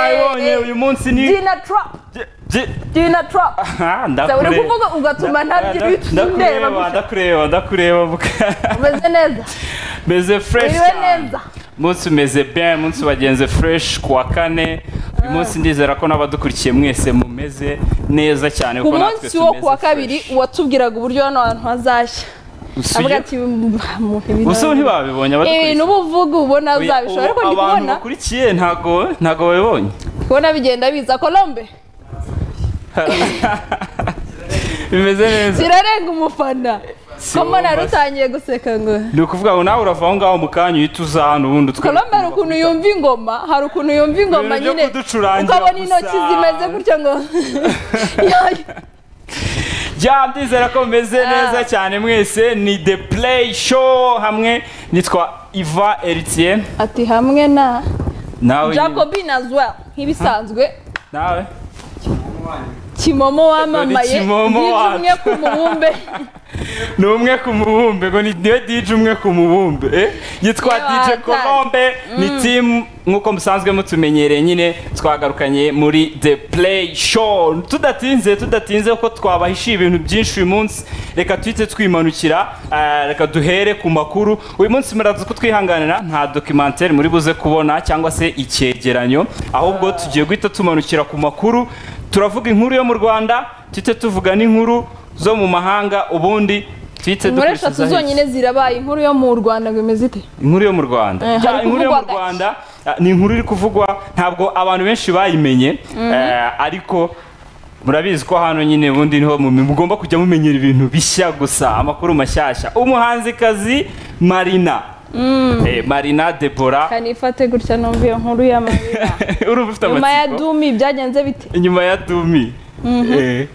abibonye uyu munsi ni Gina Trump Gi- Gina Trump Aha, Sabe, uri ndakure- kuvuga ugatuma ntabyo nda- ibintu ndeba ndakureba gusa. ndakureba ndakureba buka- umeze neza meze fresh Iriwe cyane neza. umunsi umeze bien umunsi wagenze fresh ku wa kane uyu munsi ndizera ko n'abadukurikiye mwese mumeze neza cyane ku kuko natwe munsi wo tumeze kuwa fresh. kabiri uwatubwiraga uburyo hano hantu hazashya Usuye- avuga ati "Mu- ibintu- ubu se ntibabibonye ibintu abadukurikiye uba uvuga ubona Oya, uzabishobora ubu ariko ndi abantu kubona bakurikiye ntago ntago babibonye kubona bigenda biza colombe bimeze neza zirarenga umufana Si komo wowe nari basi. utangiye guseka ngo ni ukuvuga ngo nawe urava aho ngaho mu kanya uhita uza hano ubundi tuka- colombe hari ukuntu yumva ingoma hari ukuntu yumva ingoma Ibintu byo nyine kuducurangira ukabona gusa. intoki zimeze gutya ngo Yayo. bya ndizera ko mumeze Ah. neza cyane mwese ni the play show hamwe nitwa iva eritiye ati hamwe na nawe jacobin as well nk'ibisanzwe nawe kimomo wamamaye Kimomo DJ wacu. umwe ku mubumbe ni umwe ku mubumbe ngo ni niwe dj umwe ku mubumbe eh? yitwa Niwe dj wahatari. kolombe ni team nk'uko musanzwe mutumenyereye nyine twagarukanye muri the play show tudatinze tudatinze kuko twabahishiye ibintu byinshi uyu munsi reka tuhite twimanukira eh, reka duhere ku makuru uyu munsi muraza kutwihanganira nta documentaire muri buze kubona cyangwa se icyegeranyo ahubwo tugiye guhita tumanukira ku makuru turavuga inkuru yo mu rwanda tuhite tuvuga n'inkuru zo mu mahanga ubundi twite inkuru eshatu dukurikizaho zonyine zirabaye inkuru yo mu rwanda ngo imeze ite iki? inkuru yo mu rwanda Eh, Ya, hari inkuru yo mu kuvugwa gake. rwanda ah, ni inkuru iri kuvugwa ntabwo abantu benshi bayimenye eh, ariko murabizi ko hano nyine ubundi niho mu- mugomba kujya mumenyera ibintu bishya gusa amakuru mashyashya umuhanzikazi marina Eh, marina debora kanifate gutya numva iyo nkuru y'amarira urumva ufite nyuma ya amatsiko dumi byagenze bite inyuma ya dumi Eh.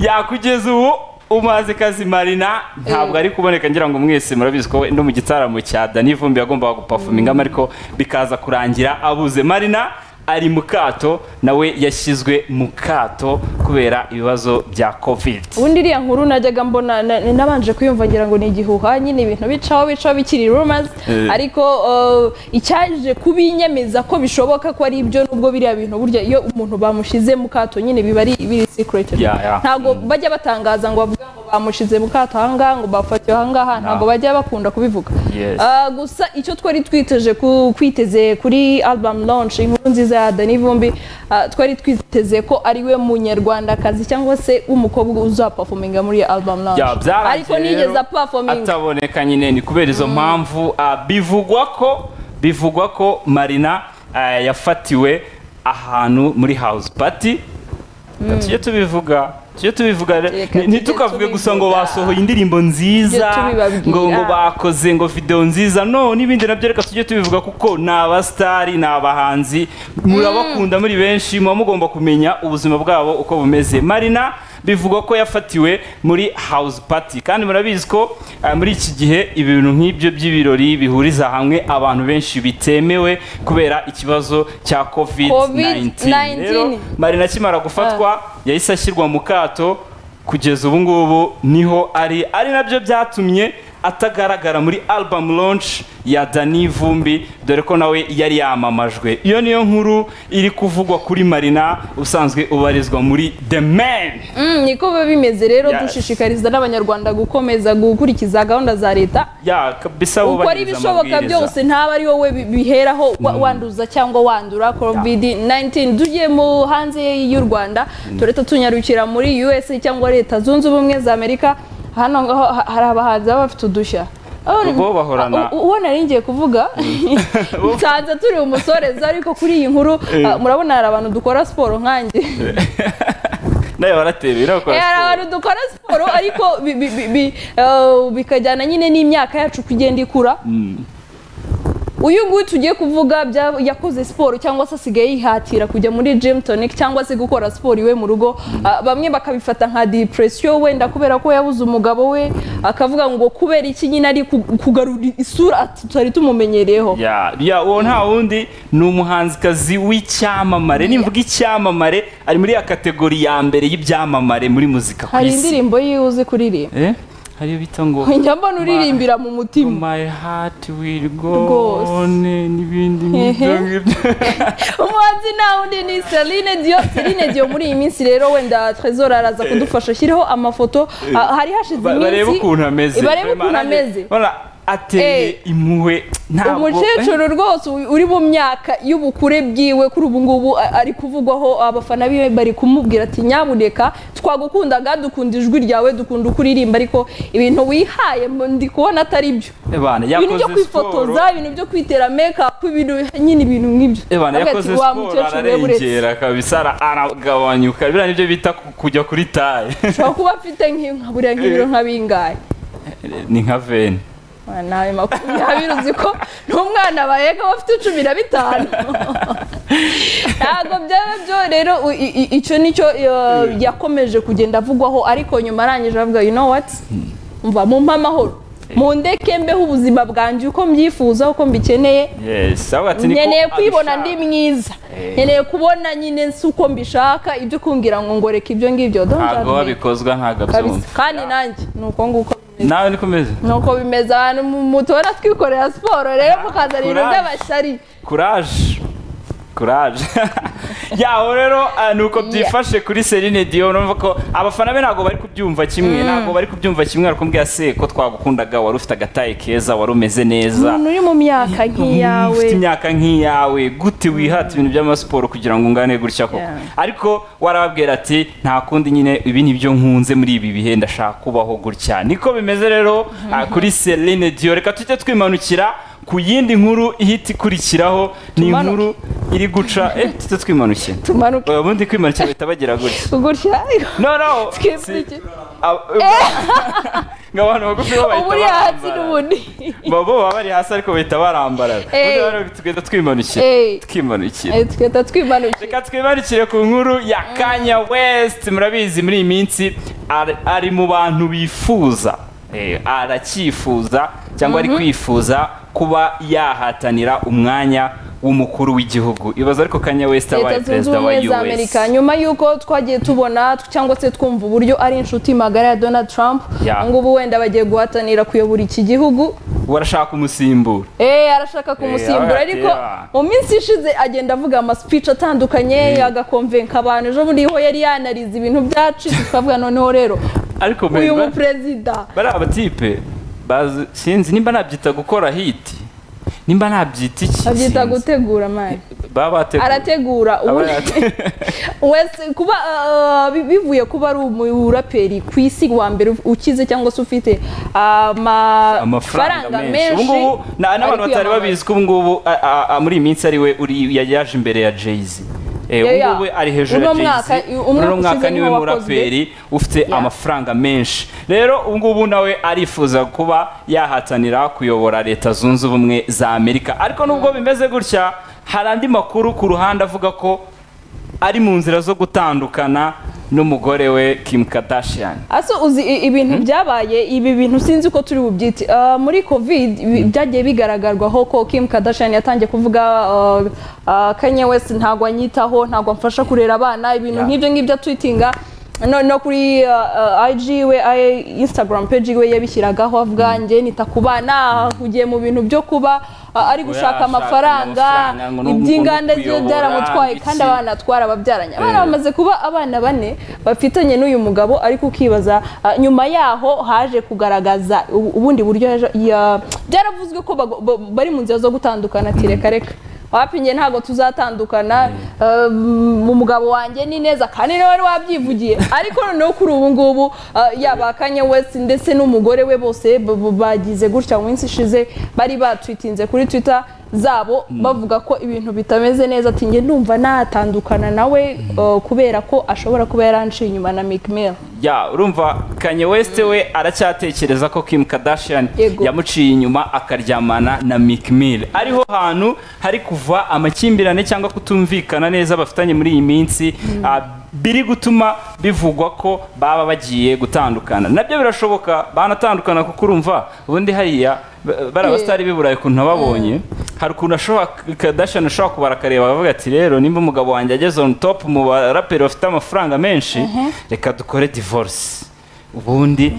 ya kugeza ubu umuzikazi marina ntabwo ari kuboneka ngira ngo mwese murabizi ko we no mu gitaramo cya dani vumbi yagombaga gupafuminga ariko bikaza kurangira abuze marina ari mu kato nawe yashyizwe mu kato kubera ibibazo bya covid ubundi iriya nkuru najyaga mbona na- na- nabanje kuyumva ngira ngo ni igihuha nyine ibintu bicaho bicaho bikiri rumors Eh. ariko uh, icyaje kubinyemeza ko bishoboka ko ari ibyo nubwo biriya bintu burya iyo umuntu bamushize mu kato nyine biba ari biri secreted Ya, ya. ntabwo bajya batangaza ngo bavuga ngo bamushize mu kato ahangaha ngo bafatiwe ahangaha ntabwo bajya bakunda kubivuga Yes. Ah, gusa icyo twari twiteje ku- kwiteze kuri album launch inkuru nziza ya Danny Vumbi ah, twari twiteze ko ariwe munyarwandakazi cyangwa se w'umukobwa uzaperforminga muri iyo album launch Ya, byarangiye ariko nigeze rero aperforminga ataboneka nyine ni kubera izo mpamvu ah, bivugwa ko bivugwa ko marina ah, yafatiwe ahantu muri house party Reka tujye tubivuga tujye tubivuga re- Reka ni- tujye ntitukavuge gusa ngo tubivuga. basohoye indirimbo nziza tubibabwira. ngo ngo bakoze ngo video nziza no n'ibindi nabyo reka tujye tubivuga kuko ni abasitari ni abahanzi murabakunda muri benshi muba mugomba kumenya ubuzima bwabo uko bumeze marina bivugwa ko yafatiwe muri house party kandi murabizi ko eh, muri iki gihe ibintu nk'ibyo by'ibirori bihuriza hamwe abantu benshi bitemewe kubera ikibazo cya covid 19 rero COVID-19. marina akimara gufatwa yahise ashyirwa mu kato kugeza ubu ngubu niho ari ari nabyo byatumye atagaragara muri album launch ya Dani Vumbi dore ko nawe yari yamamajwe iyo niyo nkuru iri kuvugwa kuri Marina usanzwe ubarizwa muri The Man Mm, niko biba bimeze rero Yes. dushishikariza n'abanyarwanda gukomeza gukurikiza gahunda za leta ya kabisa uko ari wubahiriza ibishoboka amabwiriza. byose ntaba ari wowe bi- biheraho wa- wanduza cyangwa wandura covid 19 tugiye mu hanze y'u rwanda tureta tunyarukira muri us cyangwa leta zunze ubumwe za amerika hano ngaho ha- hari abahanzi baba bafite udushya Abo- Ubwo bahorana. u- u- uwo nari ngiye kuvuga nsanze turi umusoreza ariko kuri iyi nkuru Eh. ah, murabona hari abantu dukora siporo nkanjye nawe baratebera bakora Eh, hari siporo. abantu dukora siporo ariko bi- bi- bi- bi- eh, bikajyana nyine n'imyaka yacu uko igenda ikura Mm. uyu nguyu tugiye kuvuga bya- yakoze siporo cyangwa se asigaye yihatira kujya muri gym tonic cyangwa se gukora siporo iwe mu rugo Ah, bamwe bakabifata nka depression wenda kubera ko yabuze umugabo we akavuga ngo kubera iki nyine ari ku- kugarura isura tutari tumumenyereyeho ya ya uwo nta wundi ni umuhanzikazi w'icyamamare nimvuga icyamamare ari muri ya kategori ya mbere y'ibyamamare muri muzika ku hari isi indirimbo yiwe uzi kuririmba Eh, hariyo bita ngo njya mbona uririmbira mu mutima my heart will Rwose. go on n'ibindi Ehe. nk'ibyo ngibyo Umuntu muhanzi nawundi ni Celine Dion Celine Dion muri iyi minsi rero wenda Trezor araza kudufasha ashyireho amafoto ah, hari hashize Ba- barebe iminsi ukuntu ameze barebe Vraiment, ukuntu nanjye- ameze Voilà, ateye Eh. impuhwe ntabwo umukecuru rwose u- uri mu myaka y'ubukure bwiwe kuri ubu ngubu a- ari kuvugwaho abafana biwe bari kumubwira ati nyabuneka twagukundaga dukunda ijwi ryawe dukunda uko uririmba ariko ibintu wihaye mu- ndi kubona atari byo Eh, bana, ibintu byo yakoze siporo kwifotoza ibintu byo kwitera make-up ibintu nyine ibintu nk'ibyo Eh, bana, Avuga yakoze ati, "Wa siporo mukecuru we buretse." ararengera kabisa ara- aragabanyuka biriya nibyo bita ku- kujya kuri taye ushobora kuba afite nk'inka buriya nk'ibiro nka bingahe ni nka veni Ah, nawe makumyabiri uzi ko n'umwana baheka aba afite cumi na bitanu ntabwo byaba byo rero u- i- i- icyo nicyo iyo, yakomeje kugenda avugwaho ariko nyuma arangije avuga you know what mva mumpe amahoro mundeke mbeho ubuzima bwanjye uko mbyifuza uko mbikeneye yes avuga ati niko nkeneye kwibona ndi abishaka. mwiza Eh. nkeneye kubona nyine si uko mbishaka ibyo kungira ngo ngoreka ibyo ngibyo don't ntabwo judge me. wabikozwa ntabwo kabisa abyumva kandi nanjye ni uko nguko bimeze nawe niko umeze nuko bimeze abantu mu- mutora twikorera siporo rero mukazana ibintu Courage. by'abashyari kuraje kuraje yaho rero ah, ni uko byifashe kuri Celine Dion urumva ko abafana be ntabwo bari kubyumva kimwe ntabwo bari kubyumva kimwe ari kumbwira se ko twagukundaga wari ufite agataye keza wari umeze neza umuntu uri mu myaka nk'iyawe ufite imyaka nk'iyawe gute wihata ibintu by'amasiporo kugira ngo ungane gutya koko Yeah. ariko warababwira ati nta kundi nyine ibi ni byo nkunze muri ibi bihe ndashaka kubaho gutya niko bimeze rero ah, kuri Celine Dion reka tujye twimanukira ku yindi nkuru ihita ikurikiraho ni Tumanuke. inkuru iri guca eh tujye twimanukira Tumanuke. ubundi kwimanukira bahita bagira gutya gutya no no Skip si- iki? ab- ngo abantu bagufi bo bahita uburi hasi barambara. n'ubundi Baba bo baba bari hasi ariko bahita barambarara Eh. ubundi rero tugenda twimanukira Eh. twimanukira Eh, tugahita twimanukira reka twimanukire ku nkuru ya kanya west murabizi muri iyi minsi ari- ari mu bantu bifuza Eh, aracyifuza cyangwa ari kwifuza kuba yahatanira umwanya w'umukuru w'igihugu ibaza ariko kanya west abaye leta zunze perezida wa ubumwe za us amerika nyuma y'uko twagiye tubona cyangwa se twumva uburyo ari inshuti magara ya donald trump Yeah. ngubu wenda bagiye guhatanira kuyobora iki gihugu warashaka umusimbura Eh, arashaka kumusimbura agatera. ariko mu minsi ishize agenda avuga amasipici atandukanye agakonvenka abantu ejo bundi ho yari yanarize ibintu byacitse tukavuga noneho rero ariko uyu ba- muperezida bari abatipe bazi sinzi nimba nabyita gukora hiti nimba nabyita iki abyita sinzi. gutegura mari baba bateguye arategura Aba ubundi wese kuba ah, bi- bivuye kuba ari umuraperi ku isi wa mbere ukize cyangwa se ufite ama- amafaranga menshi menshi ubu ngubu na- n'abantu ari batari kwiyamamaza. babizi ko ubu ngubu a- a- a- muri iyi minsi ari we uri ya- yaje imbere ya jay-z Eh, Ya, ubu ya. ngubu ari hejuru ya Uno mwaka- jay-z umwaka uno mwaka ushize niwe niwo wakozwe. muraperi ufite amafaranga menshi rero ubu ngubu nawe arifuza kuba yahatanira kuyobora leta zunze ubumwe za amerika ariko nubwo bimeze gutya hari andi makuru ku ruhande avuga ko ari mu nzira zo gutandukana n'umugore we kim kardashian Aso uzi i- ibintu byabaye ibi bintu sinzi ko turi bubyite Ah, muri covid ibi- byagiye bigaragarwaho ko Kim Kardashian yatangiye kuvuga ah, ah, Kanye West ntabwo anyitaho ntabwo amfasha kurera abana ibintu Yeah. nk'ibyo ngibyo twitinga no, no kuri ah, ah, IG we I- Instagram page we yabishyiragaho avuga njye nita ku bana ahugiye mu bintu byo kuba ah, ari gushaka Yashaka amafaranga amafaranga, ngo ni iby'inganda umuntu ze byaramutwaye kuyobora, kandi iki. abana atwara ababyaranye abana Eh. bamaze kuba abana bane bafitanye n'uyu mugabo ariko ukibaza ah, nyuma yaho haje kugaragaza ubu- ubundi buryo yaje- ya- byaravuzwe ko bago- ba- bari mu nzira zo gutandukana ati reka reka wapi njye ntabwo tuzatandukana eh, mu mugabo wanjye ni neza kandi nawe wari wabyivugiye ariko noneho kuri ubu ngubu ah, yaba Kanye West ndetse n'umugore we bose b- b- bagize gutya mu minsi ishize bari batwitinze kuri Twitter zabo bavuga ko ibintu bitameze neza ati njye ndumva natandukana nawe eh, kubera ko ashobora kuba yaranciye inyuma na Meek Mill ya urumva kanye west we aracyatekereza ko kim kardashian Yego. yamuciye inyuma akaryamana na Meek Mill ariho hantu hari kuva amakimbirane cyangwa kutumvikana neza bafitanye muri iyi minsi ah, biri gutuma bivugwa ko baba bagiye gutandukana nabyo birashoboka banatandukana kuko urumva ubundi hariya ba- bari abasitari b'i burayi ukuntu nababonye hari ukuntu ashobora kadashani ashobora kubara akareba akavuga ati rero nimba umugabo wanjye ageze on top mu baraperi bafite amafaranga menshi reka dukore divorce ubundi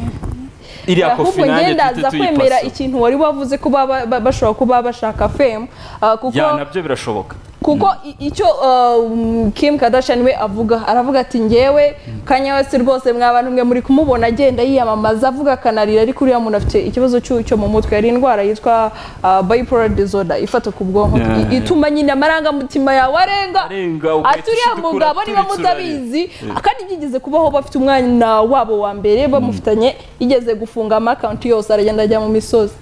iriya kofi ahubwo nanjye njye tujye ndaza kwemera tuyipasa ikintu wari wavuze ko baba- ba- bashobora kuba bashaka fame ah, kuko ya nabyo birashoboka kuko i- icyo um, Kim Kardashian we avuga aravuga ati njyewe Kanye West rwose mwabantu mwe muri kumubona agenda yiyamamaza avuga akanarira ariko uriya muntu afite ikibazo cy'u- cyo mu mutwe hari indwara yitwa uh, bipolar disorder ifata ku bwonko Yeah, I- yeah. ituma nyine amarangamutima yawe arenga Arenga, ati uriya ugahita ucudikura mugabo niba turituranye." mutabizi kandi byigeze kubaho bafite umwana wabo wa mbere bamufitanye yigeze gufunga amakawunti yose aragenda ajya mu misozi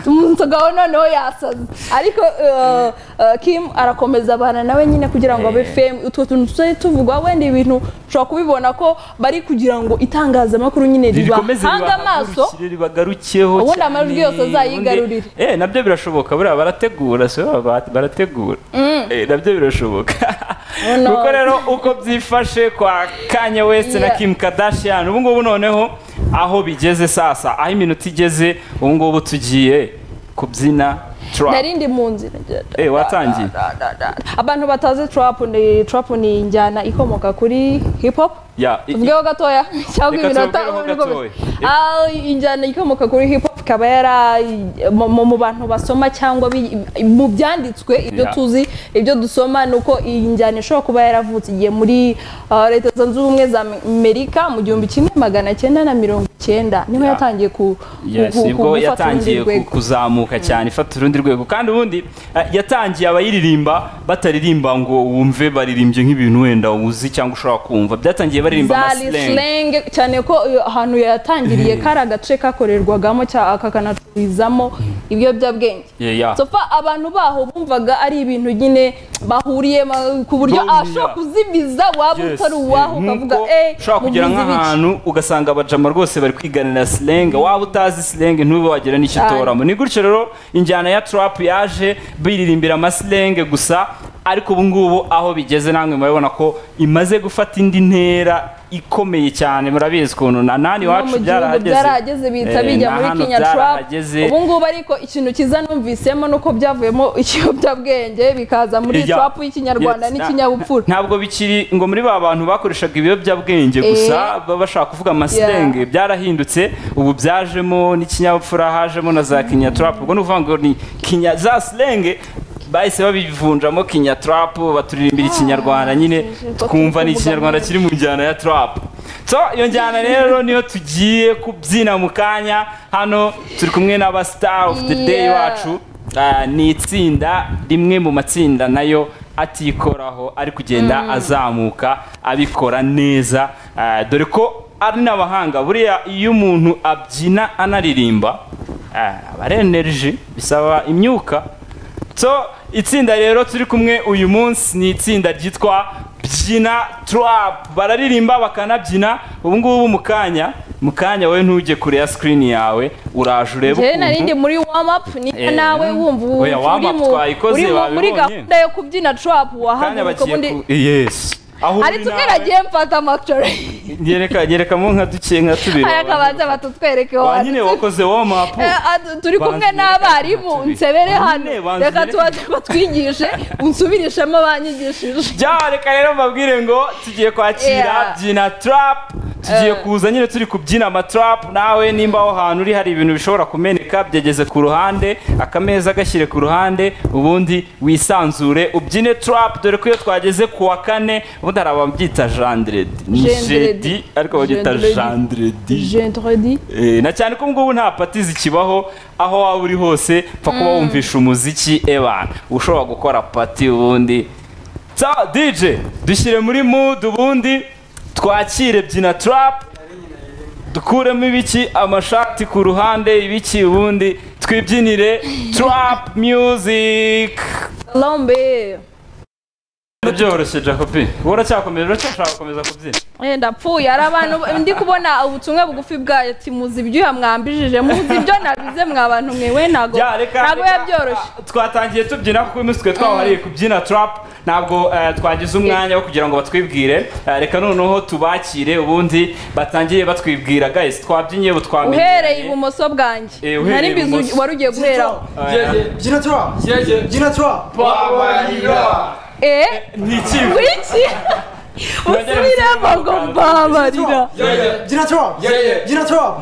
umugabo noneho yasaze ariko uh, uh, kim arakomeza abana nawe nyine kugira ngo abe Eh. fame utwo tuntu tuzajya tuvugwa wenda ibintu ushobora kubibona ko bari kugira ngo itangazamakuru nyine rikomeze ribahanga amaso ribahagurukireho, ribagarukeho ubundi cyane, amajwi yose azayigarurire. ubundi- eh nabyo birashoboka buriya barategura so ba- barategura Eh, nabyo birashoboka Oh, no. kuko rero uko byifashe kwa Kanye West na Yeah. Kim Kardashian ubu ngubu noneho aho bigeze sasa aho iminota igeze ubu ngubu tugiye kubyina trap narindi mu nzira ngenda. eh watangiye abantu batazi trap ni trap ni injyana ikomoka kuri hip hop ya i- i- tuvugeho gatoya cyangwa Reka iminota tuvugeho ubundi ukomeze. gatoya. Ah, injyana ikomoka kuri hip hop ikaba yari mu bantu basoma cyangwa bi- mu byanditswe ibyo Yeah. tuzi ibyo dusoma ni uko iyi njyana ishobora kuba yaravutse igihe muri ah, leta zunze ubumwe za amerika mu gihumbi kimwe magana cyenda na mirongo cyenda niho Yeah. yatangiye ku ku- Yes, ku- ubwo kugufata urundi yatangiye ku- rwego kuzamuka cyane ifata urundi rwego kandi ubundi eh, yatangiye abayiririmba bataririmba ngo wumve baririmbye nk'ibintu wenda uzi cyangwa ushobora kumva byatangiye baririmba zari amasilenge slenge cyane ko iyo ahantu yatangiriye kari agace kakorerwagamo cyangwa kakanacururizamo ibiyobyabwenge sofa abantu baho bumvaga ari ibintu nyine bahuriyemo ku buryo Bro, ashobora yeah. kuzimiza waba utari uwaho ukavuga eh ushobora kugera mubizi biki?" nk'ahantu ugasanga abajama rwose bari kwiganira silenga waba utazi silenga ntube wagira n'icyo Cyane. utoramo ni gutyo rero injyana ya trap yaje biririmbira amasilenge gusa ariko ubu ngubu aho bigeze namwe murabibona ko imaze gufata indi ntera ikomeye cyane murabizi ukuntu na nani no iwacu mu gihugu byarahageze byarahageze bihita Eh, bijya na muri hano kenya trap byarahageze. ubu ngubu ariko ikintu cyiza numvisemo nuko byavuyemo ikiyobyabwenge bikaza muri Ya. trap y'ikinyarwanda Yes, na- n'ikinyabupfura ntabwo bikiri ngo muri ba bantu bakoreshaga ibiyobyabwenge gusa baba bashaka kuvuga amasilenge byarahindutse ubu byajemo n'ikinyabupfura hajemo na za kinya trap ubwo ni ukuvuga ngo ni kinya za silenge bahise babivunjamo kinya trap baturirimbira ikinyarwanda nyine twumva ni ikinyarwanda kiri mu njyana ya trap so iyo njyana rero niyo tugiye kubyina mu kanya hano turi kumwe n'aba star of the day Yeah. bacu Ah, ni itsinda rimwe mu matsinda nayo atikoraho ari kugenda azamuka abikora neza Ah, dore ko ari n'abahanga buriya iyo umuntu abyina anaririmba ah, aba ari energy bisaba imyuka so itsinda rero turi kumwe uyu munsi ni itsinda ryitwa byina trap bararirimba bakanabyina ubu ngubu mu kanya mu kanya wowe ntujye kure ya sikirini yawe uraje urebe njyewe narindi ukuntu muri warm up niba Eh, nawe wumva oya, warm uri up mu- twayikoze, uri mu- muri babibonye. gahunda yo kubyina trap kanya wahaguruka bagiye ubundi ku yes aho uri ariko nawe- ubwiragiye mfata amakore nyereka nyerekamo nka duke nka tubiri aya kabanza batutwereke Wa hano nyine wakoze warm up turi kumwe Banzire, n'abarimu banzire. nsebere hano Banzire, banzire. reka tubanze batwigishe unsubirishemo banyigishije bya reka rero mbabwire ngo tugiye kwakira Yeah. byina trap tugiye Eh. kuza nyine turi kubyina amatrap nawe nimba aho hantu uri hari ibintu bishobora kumeneka byageze ku ruhande akameza gashyire ku ruhande ubundi wisanzure ubyine trap dore ko iyo twageze ku wa kane ubundi hari ababyita jandredi ni Jendredi. jedi ariko babyita Jendredi. jandredi jentredi Eh, na cyane ko ngubu nta pati zikibaho aho waba uri hose pfa kuba wumvisha umuziki ebana ushobora gukora pati ubundi so dj dushyire muri mood ubundi twakire byina trap dukuremo ibiki amashati ku ruhande ibiki ubundi twibyinire trap music lombe byoroshye jacobi wowe uracyakomeza uracyashaka gukomeza kubyina Eh, ndapfuye hari abantu ndi kubona ubutumwa bugufi bwayo ati muzi ibyuya mwambijije muzi ibyo nabize mwa bantu mwe we ntago Ya, reka- ntago reka- yabyoroshye twatangiye tubyina kuko iminsi twe twahariye kubyina trap ntabwo eh, twagize umwanya wo kugira ngo batwibwire Eh, reka noneho tubakire ubundi batangiye batwibwira guys twabyinye ubu twamenyeranye. uhereye ibumoso bwanjye Eh, uhereye nari mbizi ibumoso. wari ugiye guheraho Gina Trump! Gina Trump! eh ni ikigo wiki usubiremo ngo mbabarira Gina Trump! Gina Trump!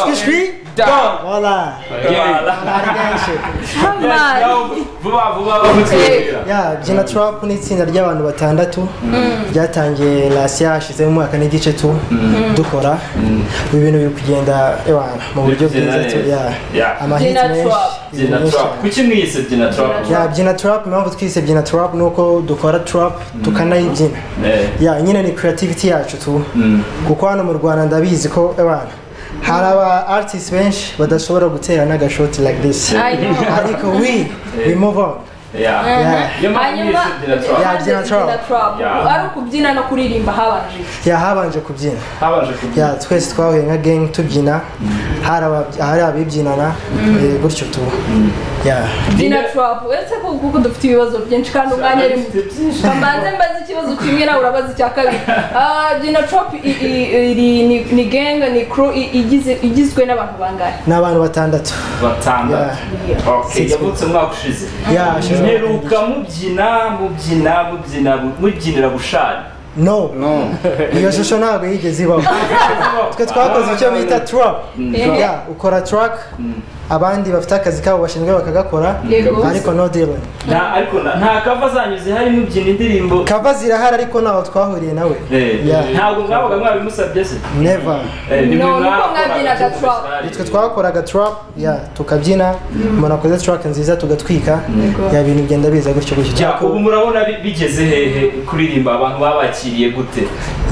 Squee squee! down. Voila. Bari benshi. Hamani. vuba vuba bamutwibwira ya jina trump ni itsinda ry'abantu batandatu ryatangiye rasi hashize mu mwaka n'igice tu dukora ibi bintu biri kugenda ewana mu buryo Biri kugenda bwiza tu neza. ya Yeah. amahiti Jina menshi Trump. byina ibintu trap byinshi. kuki mwise byina trap ya byina trap impamvu twise byina trap ni uko dukora trap tukanayibyina Eh. ya nyine ni creativity yacu tu kuko hano mu rwanda ndabizi ko ewana hari aba artists benshi badashobora gutera n'agashoti like this I know. ariko we we move on yeah Yeah. Niyo mpamvu hanyuma mwise byina trap Yeah, byina trap. byina trap Yeah. ari ukubyina no kuririmba habanje ya habanje kubyina habanje kubyina ya twese twahuye nka gang tubyina hari aba- hari abibyinana eh, gutyo tu ya byina trap uretse ko kuko dufite ibibazo byinshi kandi umwanya ari muto mbanze mbaze ikibazo kimwe nawe urabaza icya kabiri Ah, byina trap i- i- iri- ni- ni genga ni crew i- igize- igizwe n'abantu bangahe ni abantu batandatu batandatu okay Six yavutse umwaka ushize ya mperuka mubyina mubyina mubyina mubyinira gushari no iyo shusho ntabwo yigeze ibaho twe twakoze icyo bita trap Eh. ya ukora track abandi bafite akazi kabo bashinzwe bakagakora Yego. ariko no deal nta ariko nta- nta kava zanyu zihari mubyina indirimbo kava zirahari ariko ntaho twahuriye nawe Eh, Ya. ntabwo mwabaga mwabimusabye se never Eh, ni mwe No, nuko mwakoraga mwabwiraga cyo trap. gushari. twe twakoraga trap ya tukabyina umuntu akoze track nziza tugatwika ya bintu bigenda biza gutyo gutyo Ya, ubu murabona bi- bigeze hehe kuririmba abantu babakiriye gute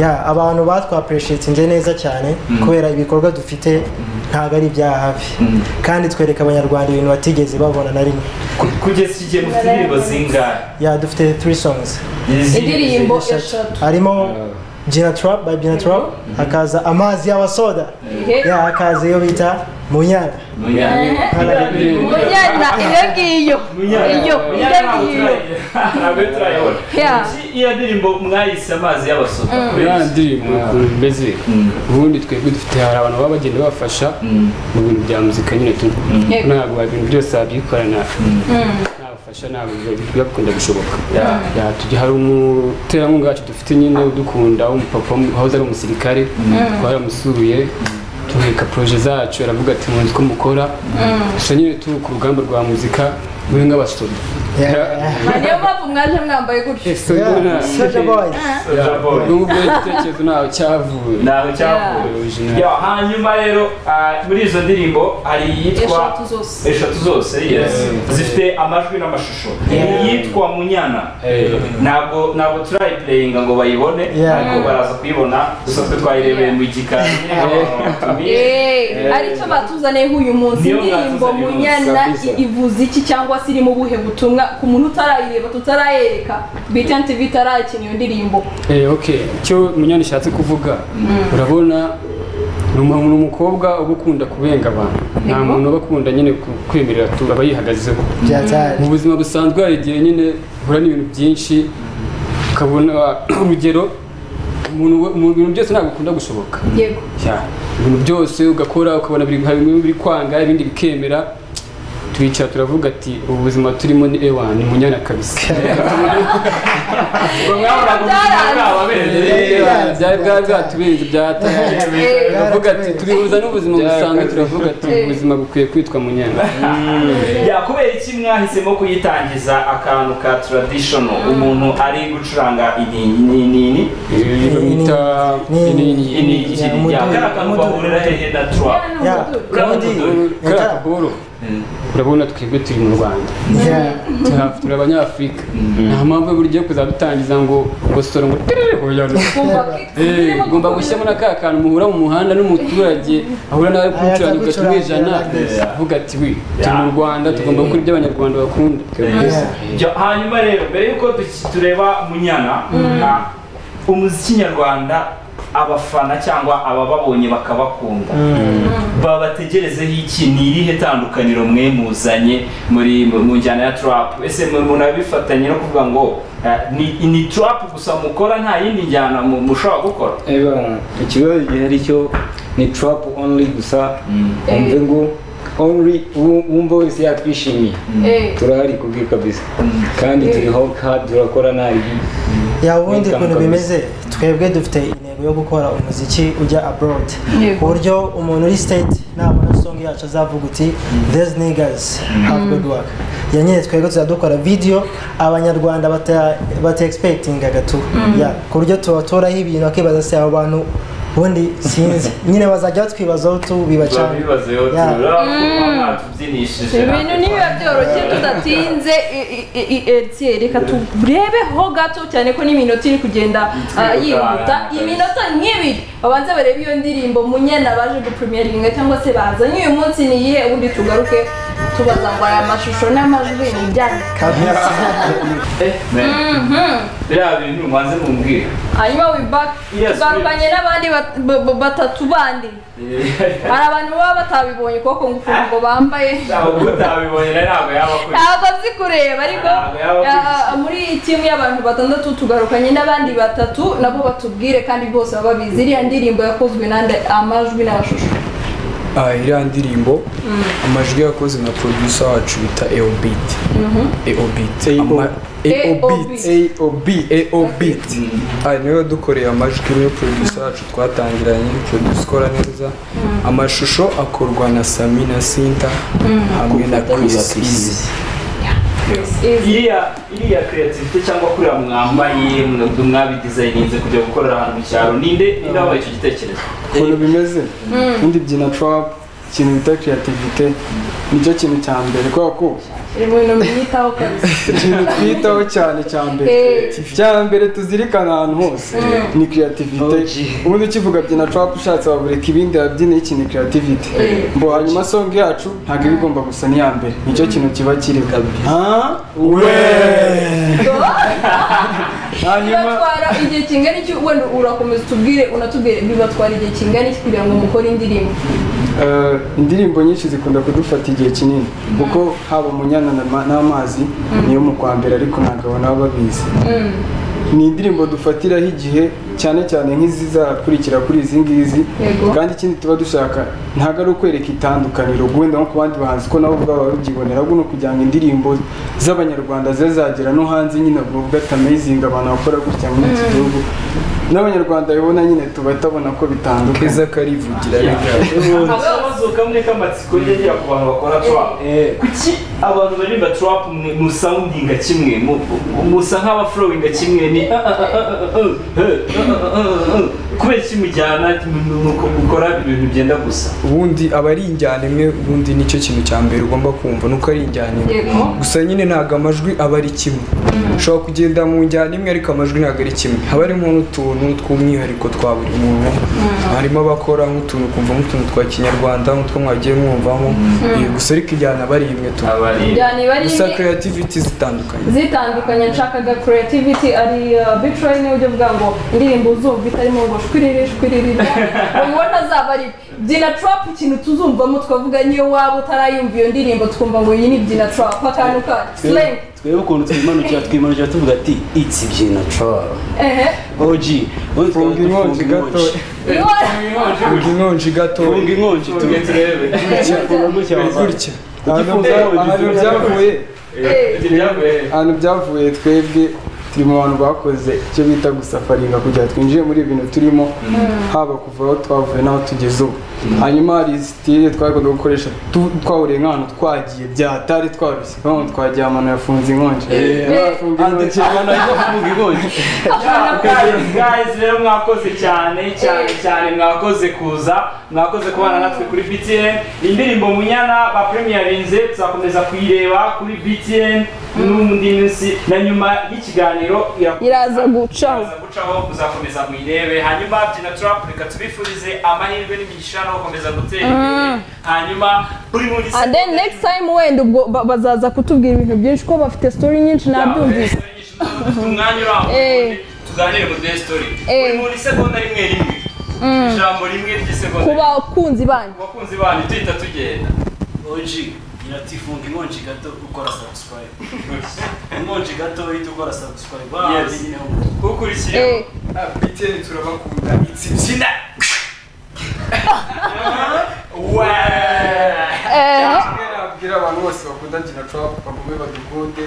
ya abantu batwapreshetinze neza cyane kubera ibikorwa dufite ntabwo ari ibya hafi kandi twereka abanyarwanda ibintu batigeze babona na rimwe Ku- kugeza iki gihe mufite indirimbo zingahe ya dufite three songs Izihe? indirimbo eshatu harimo Gina Trap by Gina Trap hakaza amazi y'abasoda Ehe. ya hakaza iyo bita munyana munyana iyo ngiyo iyo iyo ngiyo Yeah. iyo ndirimbo mwayise amazi y'abasoda ya ndirimbo ukuntu bimeze ubundi twebwe dufite hari abantu baba bagenda bafasha mu bintu bya muzika nyine tu ntabwo ibintu byose wabyikorana nta bufasha ntabwo biba- biba bikunda gushoboka Ya, tujya hari umuterankunga wacu dufite nyine udukunda w'umupapa wahoze ari umusirikare twaramusuye tumwereka poroje zacu aravuga ati muzi ko mukora gusa nyine turi ku rugamba rwa muzika muri nk'abasoda Yeah. niyo mpamvu mwaje mwambaye gutyo Ese Yeah, ndabona- Soulja Boys. Soulja Boy. n'ubwo igitekerezo ntaho cyavuye Ntaho cyavuye. Original. Ya, hanyuma rero ah, muri izo ndirimbo hari iyitwa eshatu zose eshatu zose yes zifite amajwi n'amashusho iyitwa munyana Eh, ntabwo ntabwo turayipureyinga ngo bayibone Yeah. ariko baraza kuyibona gusa twe twayirebeye mu gikari Eh, aricyo batuzaniyeho uyu munsi Niyo indirimbo batuzaniye uyu munsi, munyana kabisa. i- ivuze iki cyangwa se irimo ubuhe butumwa ku muntu utarayireba tutarayereka bitn tv itarayikina iyo ndirimbo eh, okay icyo munyana ishatse kuvuga urabona ni umu- ni umukobwa uba ukunda kubenga abantu nta Yego. muntu uba akunda nyine ku- kwemerera tu- aba yihagazeho Byatari. mu buzima busanzwe hari igihe nyine uhura n'ibintu byinshi ukabona urugero umuntu we- mu bintu byose ntabwo ukunda gushoboka yego Ya, ibintu byose ugakora ukabona biri hari bimwe biri kwanga ibindi bikemera twicara turavuga ati ubu buzima turimo ni ewa ni munyana kabisa Yeah. byari bwari bwatubirenze byatari Eh, turavuga ati tubihuza n'ubuzima busanzwe turavuga ati Eh. ubuzima bukwiye kwitwa munyana kubera iki mwahisemo kuyitangiza akantu ka traditional umuntu ari gucuranga inini ibi bamwita Ni- ni- ni- ni- Ya, inini umuduri, yakarakantu umuduri. bahurira hehe na twa Ya, Yeah. ubundi, kariya ya, kaboro urabona twebwe turi mu rwanda ya. Turi- turi abanyafurika nta mpamvu buryo kuzajya dutangiza ngo gusora ngo tirere hoyana Eh, ugomba gushyiramo na ka kantu muhura mu muhanda n'umuturage ahura nawe kumucuranga Ayaza ugahita umwijana gucuranga, yeah. avuga ati we turi mu rwanda tugomba gukora ibyo abanyarwanda bakunda Ja- hanyuma rero mbere yuko duki- tureba munyana na umuziki nyarwanda abafana cyangwa abababonye bakabakunda babategerezeho iki ni irihe tandukaniro mwe muzanye muri mu mu njyana ya trap ese mu- munabifatanye no kuvuga ngo eh, ni, ni trap gusa mukora nta yindi njyana mu- mushobora gukora Eba, ikibazo gihari cyo ni trap only gusa umve ngo only uwu- uwumva wese yakwishimiye turahari kubwi kabisa kandi turi hawk hard turakora nta ribi yaba ubundi ukuntu bimeze twebwe dufite intego yo gukora umuziki ujya abroad ku buryo umuntu uri state nabona song yacu azavuga uti these niggas have good work ya nyine twebwe tuzadukora video abanyarwanda bata bata expectingaga tu Yeah, ku buryo tubatoraho ibintu bakibaza se abo bantu ubundi sinzi nyine bazajya batwibazaho tubiba cyane babibazeho Ya. tubyinishije ibintu nibiba byoroshye tudatinze i- i- i- etiye reka turebeho gato cyane ko n'iminota iri kugenda ah, yihuta iminota nk'ibiri babanze barebe iyo ndirimbo munyana baje gupurimiyaringa cyangwa se bazanye uyu munsi ni iyihe ubundi tugaruke tubaza ngo aya mashusho n'amajwi ni ibyanyu Eh, man. biriya bintu mwanze mumbwire hanyuma wibaka Yes, tugarukanye n'abandi bat- ba- ba- batatu bandi hari abantu baba batabibonye kuboko ngukuntu ngo bambaye ntabwo utabibonye rero ntabwo yaba akuri ntabwo nzi kureba ariko Ntabwo yaba ya- akurikiye. muri timu y'abantu batandatu tugarukanye n'abandi batatu nabo batubwire kandi bose baba babizi iriya ndirimbo yakozwe nande amajwi n'amashusho Ah, iriya ndirimbo amajwi yakoze na producer wacu bita eobit eobit Ama- eobit eobit eobit Ah, niwe dukoreye amajwi niwe producer wacu twatangiranye producer ukora neza amashusho akorwa na sami na sinta hamwe na chris Easy. Izi- iriya iriya creativity cyangwa kuriya mwambaye mwa- mwabidesigninze kujya gukorera ahantu mu cyaro ninde ninde wabaye icyo gitekerezo ukuntu bimeze ubundi byina turapu ikintu bita creativity nicyo kintu cya mbere kubera ko iri mu bintu mwitaho kabisa ikintu twitaho cyane cya mbere Eh. cya mbere tuzirikana ahantu hose ni creativity ubundi ukivuga byina turapu ushatse wabureka ibindi wabyina iki ni creativity Eh. ngo hanyuma song yacu ntabwo iba igomba gusa n'iya mbere nicyo kintu kiba kiri ha we hanyuma bibatwara igihe kingana iki wenda urakomeza utubwire unatubwire bibatwara igihe kingana iki kugira ngo mukore indirimbo Eh, indirimbo nyinshi zikunda kudufata igihe kinini kuko haba umunyana na- n'amazi niyo mu kwa mbere ariko ntabwo abona baba babizi ni indirimbo dufatiraho igihe cyane cyane nk'izizakurikira kuri izi ngizi Yego. kandi ikindi tuba dushaka ntabwo ari ukwereka itandukaniro guhenda nko ku bandi bahanzi ko nabo ubwabo babyibonera ahubwo ni ukugira ngo indirimbo z'abanyarwanda zibe zagera no hanze nyine ubwo bwata amayizinga abantu bakora gutya muri iki gihugu n'abanyarwanda babibona nyine tuba tabona ko bitandukanye keza karivugira reka akabazo kamwe k'amatsiko yagira ku bantu bakora trap kuki abantu baririmba trap mwe musawundinga kimwe mu- mu- musa nk'abaflowinga kimwe ni kubera iki mujyana nuko mukora ibintu byenda gusa ubundi aba ari injyana imwe ubundi nicyo kintu cya mbere ugomba kumva nuko ari injyana imwe Yego. gusa nyine ntabwo amajwi aba ari kimwe ushobora kugenda mu njyana imwe ariko amajwi ntabwo ari kimwe haba harimo n'utuntu tw'umwihariko twa buri muntu harimo abakora nk'utuntu kumva nk'utuntu twa kinyarwanda nk'utwo mwagiye mwumvamo Eh, gusa ariko injyana aba ari imwe tu abari byaniba ari gusa imwe- creativity zitandukanye zitandukanye nshakaga creativity ari uh, big train ujya uvuga ngo indirimbo uzumva itarimo ngo shwiriri shwiriri ubona zaba ari byina trap ikintu tuzumvamo tukavuga niyo waba utarayumva iyo ndirimbo twumva ngo iyi ni byina trap akantu ka slang twebwe ukuntu twimanukira twimanukira tuvuga ati itsi byina trap ehe OG ubundi tukaba dufunga inkonji. Funga inkonji gato. Umva inkonji gato funga inkonji Tuge tuge turebe. funga gutya baba. gutya ahantu ahantu byavuye Eh, ibyo byavuye. ahantu byavuye twebwe turi mu bantu bakoze icyo bita gusafaringa kugira ngo twinjire muri ibi bintu turimo haba kuva aho twavuye n'aho tugeze ubu hanyuma hari sitire twagomba gukoresha tu- twawuriye nk'ahantu twagiye byatari twarushye nk'ahantu twagiye ahantu yafunze inkonji Yafunze inkonji. abantu bajya kuvuga inkonji guys rero mwakoze cyane cyane cyane mwakoze kuza mwakoze kubana natwe kuri BTN indirimbo munyana ba premierinze tuzakomeza kuyireba kuri BTN n'undi minsi na nyuma y'ikiganiro irakomeza iraza gucaho iraza gucaho muzakomeza muyirebe hanyuma byina trap reka tubifurize amahirwe n'imigisha no gukomeza gutera imbere hanyuma buri muri and then next time wenda ubwo ba- bazaza kutubwira ibintu byinshi ko bafite story nyinshi nabyumvise umwanya Eh. urambuye tuganire muri the story Eh. buri muri segonda rimwe rimwe ijambo rimwe ry'isegonda ku bakunzi banyu abakunzi banyu tuhita tugenda OG irati funga inkonji gato ukora subscribe inkonji gato uhita ukora subscribe Yes. nyine ho ukurikira eh biteni turabakunda zina eh nabwira abantu bose bakunda gina turapu bagume badukunde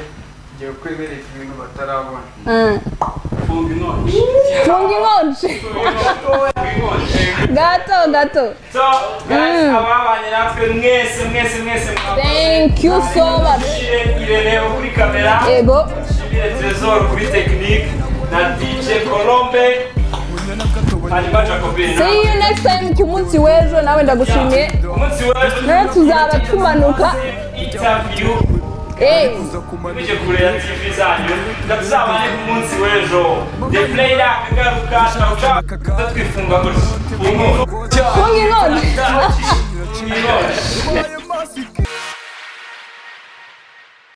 igihe kwemerera ibintu batarabona mm. funga inkonji funga inkonji gato gato so guys ababanye natwe mwese mwese mwese mwakoze thank you so much Dushire irene wo kuri kamera yego dushimire tresor kuri tekinike na dj colombe hanyuma jacobin see you next time ku munsi w'ejo nawe ndagushimiye umunsi w'ejo nawe tuzaba tumanuka interview Eh, muje kureba tv zanyu ndazabane ku munsi w'ejo the play iragaruka ndawushaka kutwifunga muri ubu